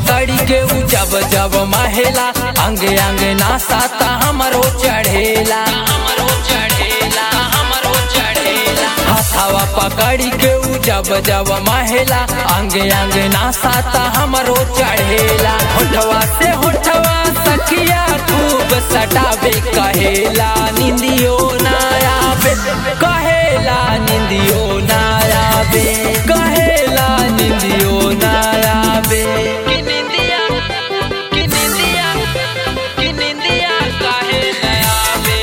पकड़ी के उ जब जब महेला अंगे अंगे नासाता हमरो चढ़ेला हमरो चढ़ेला हमरो चढ़ेला हथवा पकड़ी के उ जब जब महेला अंगे अंगे नासाता हमरो चढ़ेला होठवा से होठवा सखिया खूब सटावे कहेला निंदियो ना आवे कहेला निंदियो ना आवे कहेला निंदियो ना आवे कि निंदिया कि निंदिया कि निंदिया काहे ना आवे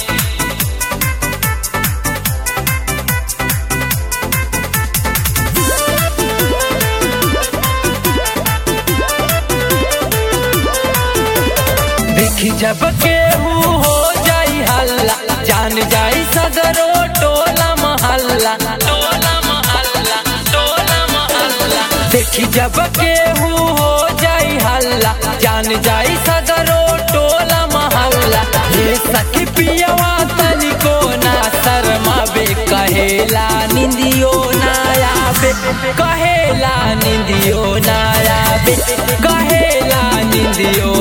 देखी जब केहू हो जाई हल्ला जान जाई सदरो टोला महल्ला टोला महल्ला टोला महल्ला देखी जब केहू हो जाई हल्ला जान जाई सदरो टोला महल्ला ये सखी पियवा तनिको ना शर्मावे कहेला निंदियो ना आवे कहेला निंदियो ना आवे कहेला निंदियो